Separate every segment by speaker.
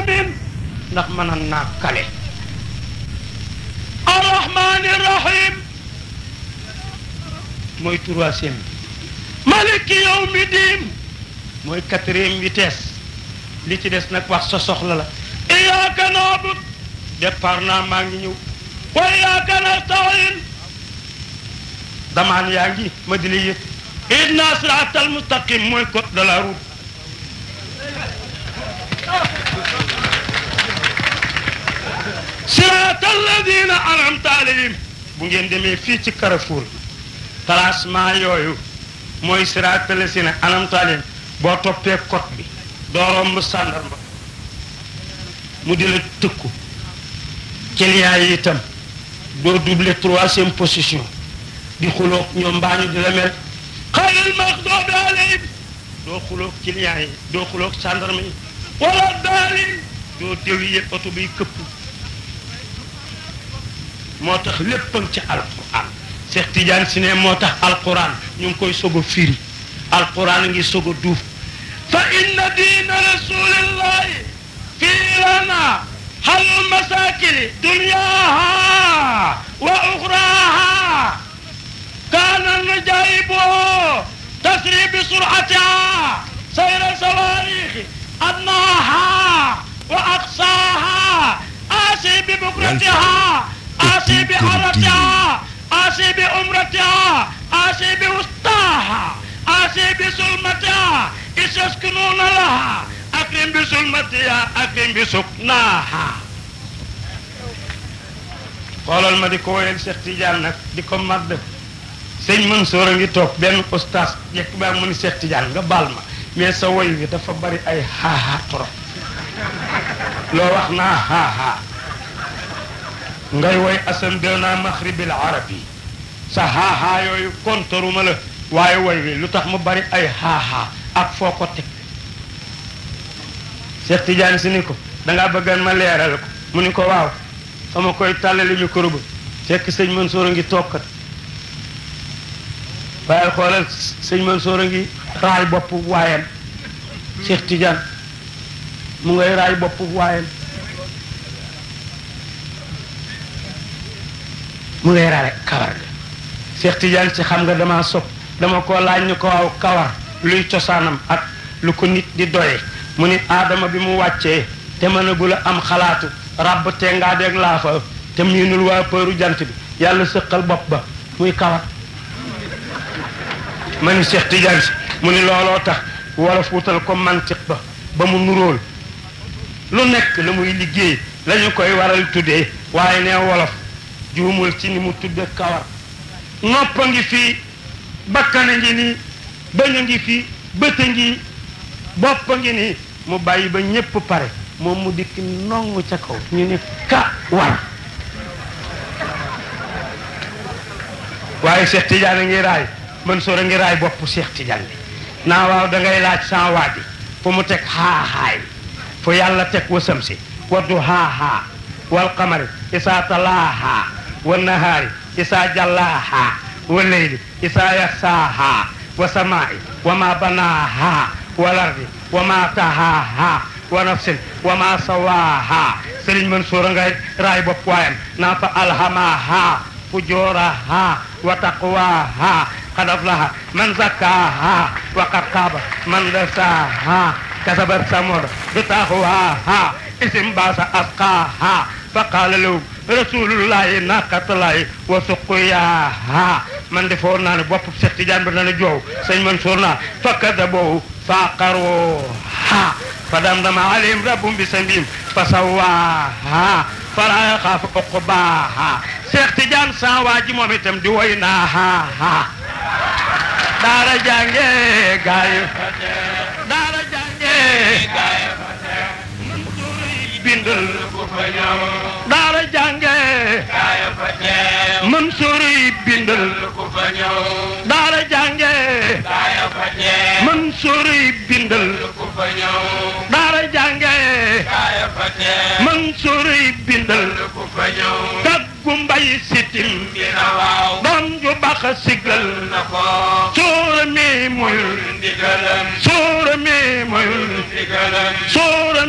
Speaker 1: amin ndax mën a naa kale arrahmani rahim mooy troisième bi maliki yawmi diin mooy quatrième vitesse li ci des nag wax sa soxla la iyaaka naabud départ naa maa ngi ñëw wa iyaaka nastain damaan yaa ngi ma di la yëg idna siraatal mustaqim mooy code de la route siraatal ladina anamta alayhim bu ngeen demee fii ci Carrefour classement yooyu mooy siraatal ladina anamta alayhim boo toppee code bi doo romb sàndarma mu di la tëkku client yi itam doo doubler troisième position di xuloog ñoom mbaa ñu di la mel xayril maxdoobi alayhim doo xuloog client yi doo xuloog sàndarma yi wala daalin doo déwiye oto biy këpp moo tax léppam ci alquran Cheikh Tidiane si ne moo tax alquran ñu ngi koy soog a firi alquran ngi soog a duuf fa inna diina rasulillahi fii lana hal masakini dunyaha wa uxraha kaana najaibu tasri bi suratiha sayra sawarixi adnaha wa aqsaha asi bi bukratiha asi bi aratiha asi bi umratiha asi bi wustaha asi bi sulmatiha isaskununa laha akrim bi sulmatiha akrim bi suknaha xoolal ma di ko woyal Cheikh Tidiane nag di ko madd sëñ Mansour a ngi toog benn ustaas jekk baa mu ni Cheikh Tidiane nga baal ma mais sa woy wi dafa bari ay xaaxaa trop loo wax naa xaaxaa ngay woy asandena maxribil arabi sa xaaxaa yooyu kontaruma la waaye woy wi lu tax mu bari ay xaaxaa ak foo ko teg Cheikh Tidiane si ni ko dangaa bëggan ma leeral ko mu ni ko waaw sama koy tàllali micro ba fekk sëñ Mansour a ngi tokkat waaye xoolal sëñ Mansour a ngi raay boppu waayam Cheikh Tidiane mu ngay raay boppu waayam mu ngay raay kawar ga Cheikh Tidiane ci xam nga dama sopp dama ko laaj ñu ko waaw kawar luy cosaanam ak lu ko nit di doye mu ni aadama bi mu wàccee te mënagul a am xalaatu ràbb te ngaa deeg laafa te miinul waa përu jant bi yàlla sëqal bopp ba muy kawar ma ni Cheikh Tidiane si mu ni looloo tax wolof wutal ko mantiq ba ba mu nuróol lu nekk la muy liggéey la ñu koy waral tuddee waaye ne wolof juumul ci ni mu tudde kawar nopp a ngi fii bakkan a ngi nii bëñ a ngi fii bët a ngi bopp a ngi nii mu bàyyi ba ñépp pare moom mu dikk nongu ca kaw ñu ni ka war waaye Cheikh Tidiane a ngi raay Mansour a ngi raay bopp Cheikh Tidiane bi naa waaw da ngay laaj sans waadi fu mu teg xaaxaay fu yàlla teg wasam si waddu xaaxaa wal qamari isaa talaaha wa nahaari isaa jallaaha wa leyli isaa yaxsaaha wa samaai wa ma banaaha wal ardi wa ma tahaaha wa nafsin wa ma sawaaha Sëriñ Mansour a ngay raay bopp waayam naa fa alhamaha fujuraha wa taqwaha qad aflaha man zakkaha wa qad xaaba man dasaaha kasabat samud bitaqwaha isim baasa asqaaha fa qaala lahu rasulullahi naqatullahi wa suqiyaha man de foog naa ne bopp Seex Tijaan bi dana joow sëñ Mansour naa fa kadabuhu fa aqaruha fa damdama alayhim rabbum bi sambihim fa sawaaha fala yaxaafu uqbaaha Seex Tijaan saa waa ji moom itam di woy naa ha ha daara jànge gaay daara jànge gaay bindal daara jànge Mansour yi bindal daara jànge Mansour yi bindal daara jànge Mansour yi bindal taggu mbay sitim doom ju bax sigal suura mi muyul suura mi muyul suura mi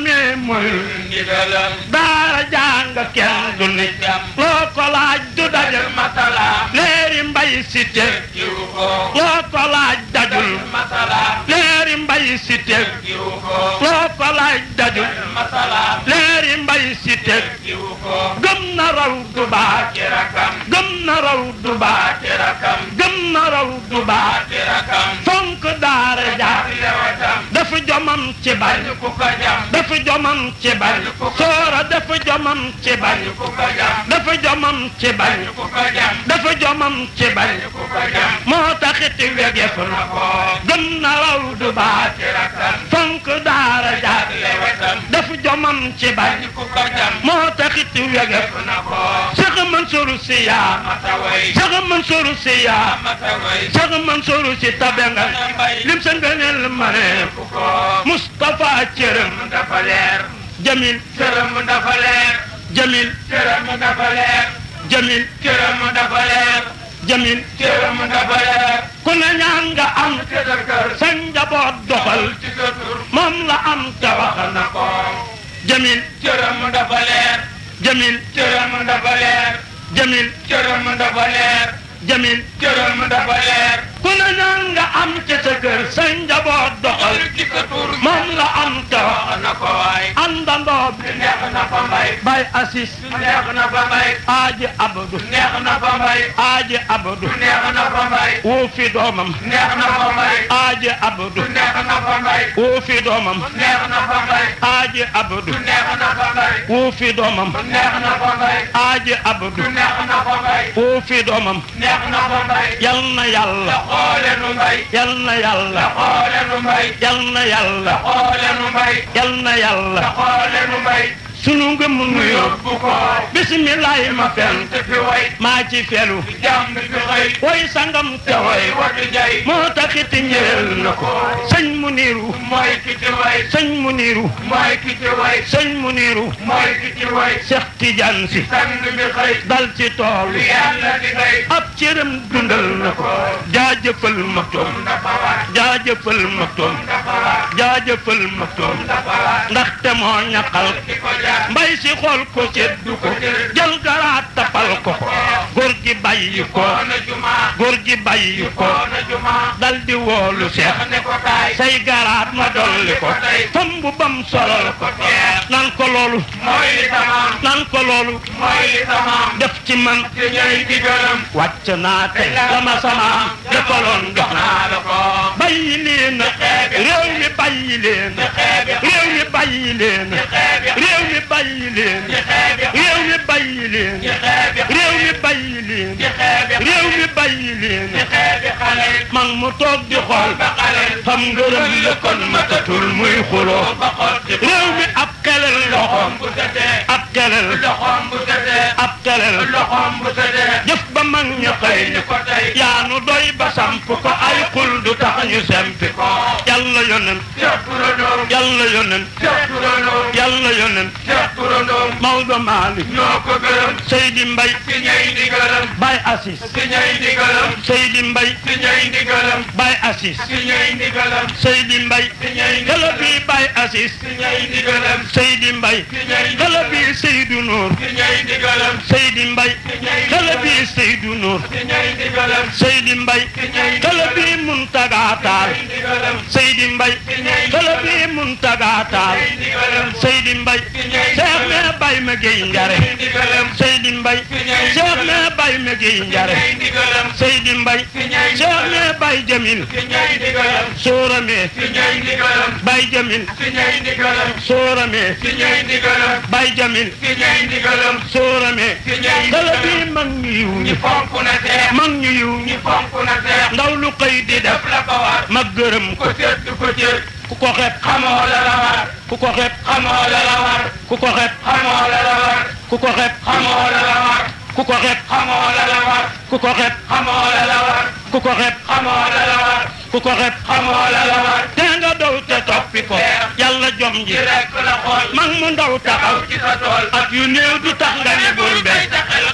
Speaker 1: moyul
Speaker 2: ndigalam
Speaker 1: daara jàng kenn du ni loo ko laaj du dajal
Speaker 2: masalaam
Speaker 1: leeri mbay si te
Speaker 2: jiw ko
Speaker 1: loo ko laaj dajul
Speaker 2: masalaam
Speaker 1: leeri mbay si te
Speaker 2: jiw ko
Speaker 1: loo ko laaj dajul
Speaker 2: masalaam
Speaker 1: leeri mbay si te
Speaker 2: jiw ko
Speaker 1: gëm na raw du baax
Speaker 2: ci rakam
Speaker 1: gëm na raw du baax
Speaker 2: ci rakam
Speaker 1: gëm na raw du baax
Speaker 2: ci rakam
Speaker 1: fonk daara jaar
Speaker 2: lewatam
Speaker 1: dafa jomam ci bañ
Speaker 2: bañ ku ko jam
Speaker 1: dafa jomam ci bañ soora dafa jomam ci bañ
Speaker 2: bañ ku ko jam
Speaker 1: dafa jomam ci bañ
Speaker 2: bañ ku ko jam
Speaker 1: dafa jomam ci bañ
Speaker 2: bañ ku ko jam
Speaker 1: moo taxit wegef na
Speaker 2: ko
Speaker 1: gëm na raw du baax
Speaker 2: ci rakam
Speaker 1: fonk daara jaar
Speaker 2: lewatam
Speaker 1: dafa jomam ci bañ
Speaker 2: bañ ku ko jam
Speaker 1: moo taxit wegef
Speaker 2: na ko
Speaker 1: Cheikh Mansour Sy yaa
Speaker 2: mataway
Speaker 1: Cheikh Mansour Sy yaa
Speaker 2: mataway
Speaker 1: Cheikh Mansour Sy tabe nga lim sa ngëneel ma ne
Speaker 2: ku ko
Speaker 1: Moustapha cërëm
Speaker 2: dafa leer
Speaker 1: Jamil
Speaker 2: këram dafa leer
Speaker 1: Jamil
Speaker 2: këram dafa leer
Speaker 1: Jamil
Speaker 2: këram dafa leer
Speaker 1: Jamil
Speaker 2: këram dafa leer
Speaker 1: ku ne ñaan nga am
Speaker 2: te sa kër
Speaker 1: sa njaboot doxal
Speaker 2: ci sa tur
Speaker 1: moom la am te wax
Speaker 2: wax na ko
Speaker 1: Jamil
Speaker 2: këram dafa leer
Speaker 1: Jamil
Speaker 2: këram dafa leer
Speaker 1: Jamil
Speaker 2: këram dafa leer
Speaker 1: Jamil
Speaker 2: këram dafa leer
Speaker 1: ku ne ñaan nga am ci sa kër sa njaboot doxal
Speaker 2: ci sa tur
Speaker 1: moom la am te wax
Speaker 2: wax na ko waay
Speaker 1: àndandoo bi
Speaker 2: neex na fa mbay
Speaker 1: bay assis
Speaker 2: neex na fa mbay
Speaker 1: aaji abdu
Speaker 2: neex na fa mbay
Speaker 1: aaji abdu
Speaker 2: neex na fa mbay
Speaker 1: woo fi doomam
Speaker 2: neex na fa mbay
Speaker 1: aaji abdu
Speaker 2: neex na fa mbay
Speaker 1: woo fi doomam
Speaker 2: neex na fa mbay
Speaker 1: aaji abdu
Speaker 2: neex na fa mbay
Speaker 1: woo fi doomam
Speaker 2: neex na fa mbay
Speaker 1: aaji abdu
Speaker 2: neex na fa mbay
Speaker 1: woo fi doomam
Speaker 2: neex na fa mbay
Speaker 1: yal na yàlla
Speaker 2: xoole nu mbay
Speaker 1: yal na yàlla
Speaker 2: xoole nu mbay
Speaker 1: yal na yàlla
Speaker 2: xoole nu mbay
Speaker 1: yal na yàlla
Speaker 2: xoole nu mbay
Speaker 1: sunu ngëm nu
Speaker 2: nu
Speaker 1: yóbbu
Speaker 2: yóbbu ko
Speaker 1: bisimilahi ma fen
Speaker 2: te fi way
Speaker 1: maa ci felu
Speaker 2: jàmm fi xëy
Speaker 1: woy sangam te
Speaker 2: te
Speaker 1: woy
Speaker 2: way watu jay
Speaker 1: moo taxit ñeel na ko sëñ mu niiru
Speaker 2: mooy ki ci way
Speaker 1: sëñ mu niiru
Speaker 2: mooy ki ci way
Speaker 1: sëñ mu niiru
Speaker 2: mooy ki ci way
Speaker 1: Seex Tijaan si
Speaker 2: sang bi xëy
Speaker 1: dal ci tool
Speaker 2: li yàlla di xëy
Speaker 1: ab cëram dundal na ko jaajëfal maktoom
Speaker 2: dafa war
Speaker 1: jaajëfal maktoom
Speaker 2: dafa war
Speaker 1: jaajëfal maktoom
Speaker 2: dafa war
Speaker 1: ndaxte moo ñaqal
Speaker 2: di ko jaar
Speaker 1: mbay si xool ko seddu ko jël garaat tapal ko ko góor gi bàyyi ko
Speaker 2: koona juma
Speaker 1: góor gi bàyyi ko
Speaker 2: koona juma
Speaker 1: dal di woolu seex
Speaker 2: ne ko taay
Speaker 1: say garaat ma dolli ko tomb bam solal ko nan ko loolu
Speaker 2: mooy li tamaam
Speaker 1: nan ko loolu
Speaker 2: mooy li tamaam
Speaker 1: def ci man
Speaker 2: te ñooy digalam
Speaker 1: wàcc naa tey sama sama defaloon jox naa
Speaker 2: naa la ko
Speaker 1: bàyyi leen réew mi bàyyi leen réew mi bàyyi leen réew mi bàyyi leen réew mi bàyyi leen réew mi bàyyi leen réew mi bàyyi leen
Speaker 2: xeebi xale
Speaker 1: man mu toog di xool
Speaker 2: ba xale
Speaker 1: xam ngërëm la kon matatul muy xuloo
Speaker 2: ba xotti
Speaker 1: réew mi ab kelel loxoom
Speaker 2: bu tëddee
Speaker 1: ab kelel
Speaker 2: loxoom bu tëddee
Speaker 1: ab kelel
Speaker 2: loxoom bu tëddee
Speaker 1: jëf ba mag ñu xëy
Speaker 2: ñu ko tey
Speaker 1: yaa nu doy ba samp ko ay xul du tax ñu sempi ko yàlla yonen
Speaker 2: Cheikh Turandoom
Speaker 1: yàlla yonen
Speaker 2: Cheikh Turandoom
Speaker 1: yàlla yonen
Speaker 2: Cheikh Turandoom
Speaker 1: Maodo Malick
Speaker 2: ñoo ko gërëm
Speaker 1: Seydi Mbay
Speaker 2: si ñay ndigalam
Speaker 1: Baye Assis
Speaker 2: si ñay ndigalam
Speaker 1: Seydi Mbay
Speaker 2: si ñay ndigalam
Speaker 1: Baye Assis
Speaker 2: si ñay ndigalam
Speaker 1: Seydi Mbay
Speaker 2: si ñay
Speaker 1: kala
Speaker 2: ndigalam
Speaker 1: bi Baye Assis
Speaker 2: si ñay ndigalam
Speaker 1: Seydi Mbay
Speaker 2: si ñay
Speaker 1: kala
Speaker 2: ndigalam
Speaker 1: bi Seydou Nour
Speaker 2: si ñay ndigalam
Speaker 1: Seydi Mbay kala bi Seydou Nour
Speaker 2: si ñay ndigalam
Speaker 1: Seydi Mbay kala bi Muntaga Taal
Speaker 2: ndigalam
Speaker 1: Seydi Mbay kala bi Muntaga Taal
Speaker 2: ndigalam
Speaker 1: Seydi Mbay Cheikh ne Baye ma Gueye Njare
Speaker 2: ndigalam
Speaker 1: Seydi Mbay Cheikh ne Baye ma Gueye Njare
Speaker 2: ñay ndigalam
Speaker 1: Seydi Mbay Cheikh ne Baye Jamil
Speaker 2: si ñay ndigalam
Speaker 1: Soorame
Speaker 2: si ñay ndigalam
Speaker 1: Baye Jamil
Speaker 2: si ñay ndigalam
Speaker 1: Soorame
Speaker 2: si ñay ndigalam
Speaker 1: Baye Jamil
Speaker 2: si ñay ndigalam
Speaker 1: Soorame
Speaker 2: si ñay
Speaker 1: kala bi
Speaker 2: ndigalam
Speaker 1: mag ñu yiw ñi
Speaker 2: ñi fonk na seex
Speaker 1: mag ñu yiw ñi
Speaker 2: ñi fonk na seex
Speaker 1: ndaw lu xëy di def
Speaker 2: def la ko war
Speaker 1: ma gërëm ko
Speaker 2: ko sedd ko cër
Speaker 1: ku ko xeeb
Speaker 2: xamoo la la war
Speaker 1: ku ko xeeb
Speaker 2: xamoo la la war
Speaker 1: ku ko xeeb
Speaker 2: xamoo la la war
Speaker 1: ku ko xeeb
Speaker 2: xamoo la la war
Speaker 1: ku ko xeeb
Speaker 2: xamoo la la war
Speaker 1: ku ko xeeb
Speaker 2: xamoo la la war
Speaker 1: ku ko xeeb
Speaker 2: xamoo la la war
Speaker 1: ku ko xeeb
Speaker 2: xamoo la la war
Speaker 1: te nga daw te toppi ko yàlla jom ji
Speaker 2: ci rek la xool
Speaker 1: mag mu ndaw taxaw
Speaker 2: ci sa tool
Speaker 1: ak yu néew du tax nga ni bul
Speaker 2: bay
Speaker 1: be
Speaker 2: taxel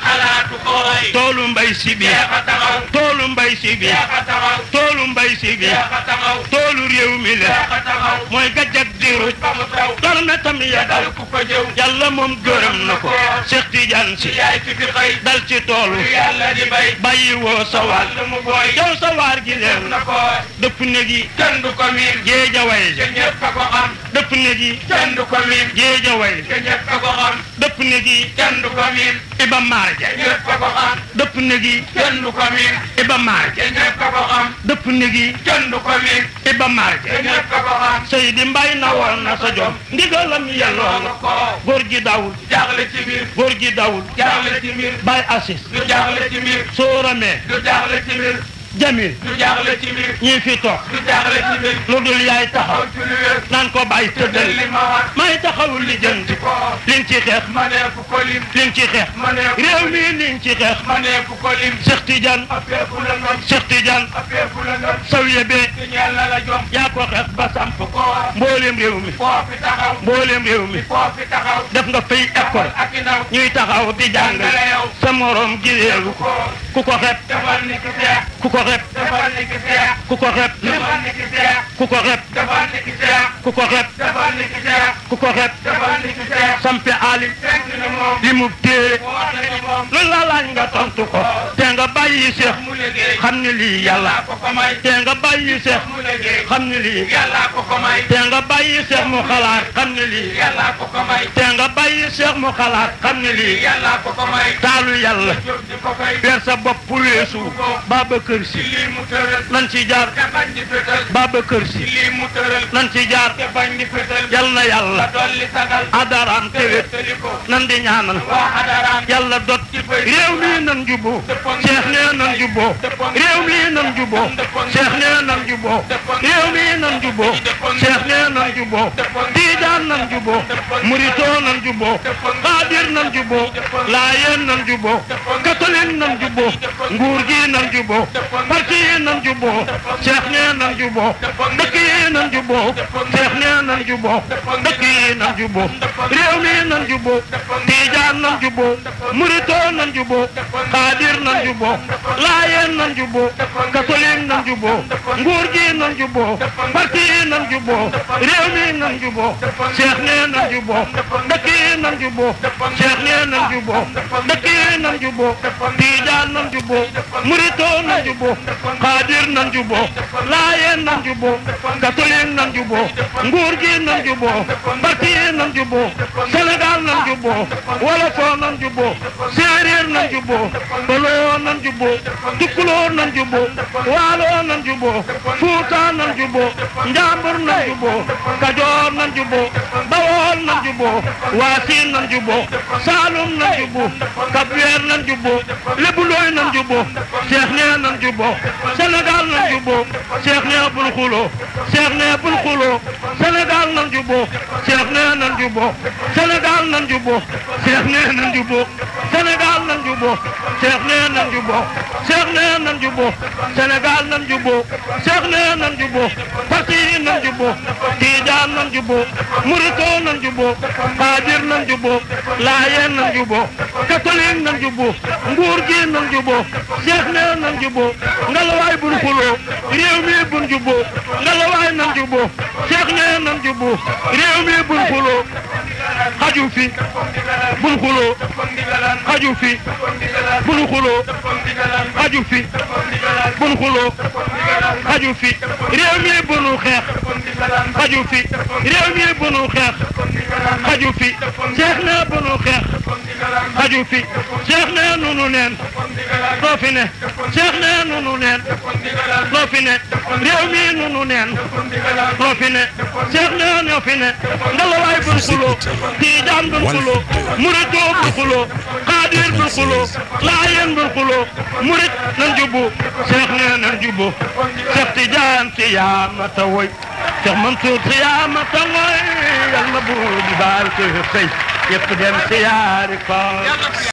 Speaker 2: xalaatu ko way
Speaker 1: toolu mbay si bi
Speaker 2: jeex a taxaw
Speaker 1: toolu mbay si bi
Speaker 2: jeex a taxaw
Speaker 1: toolu mbay si bi
Speaker 2: jeex a taxaw
Speaker 1: toolu réew mi la
Speaker 2: jeex a taxaw
Speaker 1: mooy gajjak diru
Speaker 2: ba mu taw
Speaker 1: tor na tam ya
Speaker 2: dal
Speaker 1: dal
Speaker 2: ku ko jëw
Speaker 1: yàlla moom gërëm na ko Cheikh Tidiane si
Speaker 2: yaay ki fi xëy
Speaker 1: dal ci toolu
Speaker 2: yàlla di bay
Speaker 1: bàyyi woo sa waar
Speaker 2: wàll mu booy
Speaker 1: yow sa waar gi
Speaker 2: def
Speaker 1: leen
Speaker 2: na ko
Speaker 1: dëpp ne gi
Speaker 2: kenn du ko miin
Speaker 1: géeja way
Speaker 2: te ñëpp a ko xam
Speaker 1: dëpp ne gi
Speaker 2: kenn du ko miin
Speaker 1: géeja way
Speaker 2: te ñëpp a ko xam
Speaker 1: dëpp ne gi
Speaker 2: kenn du ko miin
Speaker 1: iba marja
Speaker 2: te ñëpp a ko xam
Speaker 1: dëpp ne gi
Speaker 2: kenn du ko miin
Speaker 1: iba marja
Speaker 2: te ñëpp a ko xam
Speaker 1: dëpp ne gi
Speaker 2: kenn du ko miin
Speaker 1: iba
Speaker 2: te
Speaker 1: marja
Speaker 2: ñëpp a ko xam
Speaker 1: Seydi Mbay na woon na sa jom ndigalam yelloo na
Speaker 2: ko
Speaker 1: góor gi dawul
Speaker 2: jaaxle ci mbir
Speaker 1: góor gi dawul
Speaker 2: jaaxle ci mbir
Speaker 1: bay assis
Speaker 2: du jaaxle ci mbir
Speaker 1: sóoramee
Speaker 2: du jaaxle ci mbir
Speaker 1: jamil
Speaker 2: du jaaxle ci mbir
Speaker 1: ñii fi toog
Speaker 2: du jaaxle ci mbir
Speaker 1: lu dul yaay taxaw
Speaker 2: xaw ci lu wér
Speaker 1: naan ko bàyyi tëddal
Speaker 2: li ma wax
Speaker 1: may taxawul li jënti
Speaker 2: ko
Speaker 1: liñ ci xeex
Speaker 2: ma ne fu ko lim
Speaker 1: liñ ci xeex
Speaker 2: ma ne fu
Speaker 1: réew mi liñ ci xeex
Speaker 2: ma ne fu ko lim
Speaker 1: Cheikh Tidiane
Speaker 2: affaire fu la noon
Speaker 1: Cheikh Tidiane
Speaker 2: affaire fu la noon
Speaker 1: sawiye bee
Speaker 2: te ñeel na la jom
Speaker 1: yaa ko xeex ba samp
Speaker 2: fu ko wax
Speaker 1: mbooleem réew mi
Speaker 2: foo fi taxaw
Speaker 1: mbooleem réew mi
Speaker 2: foo fi taxaw
Speaker 1: def nga fay école
Speaker 2: ak i ndaw
Speaker 1: ñuy taxaw di jàngale sa morom gileelu ko ku ko xeeb
Speaker 2: defal ni ki seex
Speaker 1: ku ko xeeb
Speaker 2: defal ni ki seex
Speaker 1: ku ko xeeb
Speaker 2: defal ni ki seex
Speaker 1: ku ko xeeb
Speaker 2: defal ni ki seex
Speaker 1: ku ko xeeb
Speaker 2: defal ni ki seex
Speaker 1: ku ko xeeb
Speaker 2: defal ni ki seex
Speaker 1: sampe alim
Speaker 2: fekk na moom
Speaker 1: li mu téere
Speaker 2: mu wax na ni moom
Speaker 1: lu la laaj nga tontu ko te nga bàyyi seex
Speaker 2: mu liggéey
Speaker 1: xam ni lii yàlla
Speaker 2: yàllaa ko ko may
Speaker 1: te nga bàyyi seex
Speaker 2: mu liggéey
Speaker 1: xam ni lii
Speaker 2: yàllaa ko ko may
Speaker 1: te nga bàyyi seex mu xalaat xam ni lii
Speaker 2: yàllaa ko ko may
Speaker 1: te nga bàyyi seex mu xalaat xam ni lii
Speaker 2: yàllaa ko ko may
Speaker 1: taalu yàlla
Speaker 2: jóg di ko fay
Speaker 1: weer sa bopp weesu Babacar
Speaker 2: ci
Speaker 1: Si
Speaker 2: lii mu tëral
Speaker 1: nan ci jaar
Speaker 2: te bañ di fétal
Speaker 1: Babacar
Speaker 2: ci
Speaker 1: Si
Speaker 2: lii mu tëral
Speaker 1: nan ci jaar
Speaker 2: te bañ di fétal
Speaker 1: yal na
Speaker 2: la
Speaker 1: yàlla
Speaker 2: dolli sagal
Speaker 1: adaraam
Speaker 2: te
Speaker 1: tewét
Speaker 2: wéttali ko
Speaker 1: nan di ñaanal
Speaker 2: waa xadaraan
Speaker 1: yàlla dot réew mi nan juboo Cheikh nee nan juboo réew mi nan juboo Cheikh nee nan juboo réew mi nan juboo Cheikh nee nan juboo Tiijaan nan juboo Muritoo nan juboo Xaadir nan juboo Laayeen nan juboo catholique nan juboo nguur gi nan juboo parti yi nan juboo Cheikh nee nan juboo dëkk yi nan juboo Cheikh nee nan juboo dëkk yi nan juboo réew mi nan juboo Tiijaan nan juboo Muritoo nan juboo Xaadir nan juboo Laayeen nan juboo catholique nan juboo nguur gi nan juboo parti yi nan juboo réew mi nan juboo Cheikh nee nan juboo dëkk yi nan juboo Cheikh nee nan juboo dëkk yi nan juboo Tiijaan nan juboo Muritoo nan juboo Xaadir nan juboo Laayeen nan juboo catholique nan juboo nguur gi nan juboo parti yi nan juboo Sénégal nan juboo Wolofoo nan juboo Séeréer nan juboo Baloo nan juboo Tukulóor nan juboo Waaloo nan juboo Fuuta nan juboo Njàmbur nan juboo Kajoor nan juboo Bawol nan juboo Waasin nan juboo Saalum nan juboo Kapweer nan juboo Lebulooy nan juboo Cheikh nee nan juboo Sénégal nan juboo Cheikh nee bul xuloo Cheikh nee bul xuloo Sénégal nan juboo Cheikh nee nan juboo Sénégal nan juboo Cheikh nee nan juboo Sénégal nan juboo Cheikh nee nan juboo Cheikh nee nan juboo Sénégal nan juboo Cheikh nee nan juboo parti yi nan juboo Tijaan nan juboo Muritoo nan juboo Xaadir nan juboo Laayeen nan juboo catholique nan juboo nguur gi nan juboo Cheikh nee nan juboo ngalawaay bul xuloo réew mi bun juboo ngalawaay nan juboo Cheikh nee nan juboo réew mi bun xuloo xaju fi bul xuloo xaju fi bul xuloo xaju fi bul xuloo xaju fi réew mi bunu xeex xaju fi réew mi bunu xeex xaju fi Cheikh nee bunu xeex xaju fi Cheikh nee nunu neen loo fi ne Cheikh nee nunu neen loo fi ne réew mi nunu neen loo fi ne Cheikh nee ñoo fi ne ngalawaay bul xuloo Tijaan bul xuloo Muritoo bul xuloo Xaadir bul xuloo Laayeen bul xuloo Murit nan jubbu Cheikh nee nan jubbu Cheikh Tijaan si yaa ma ta woy Cheikh Mansour si yaa ma ta woy yal na buur bi baal ko xëy yëpp dem si yaari ko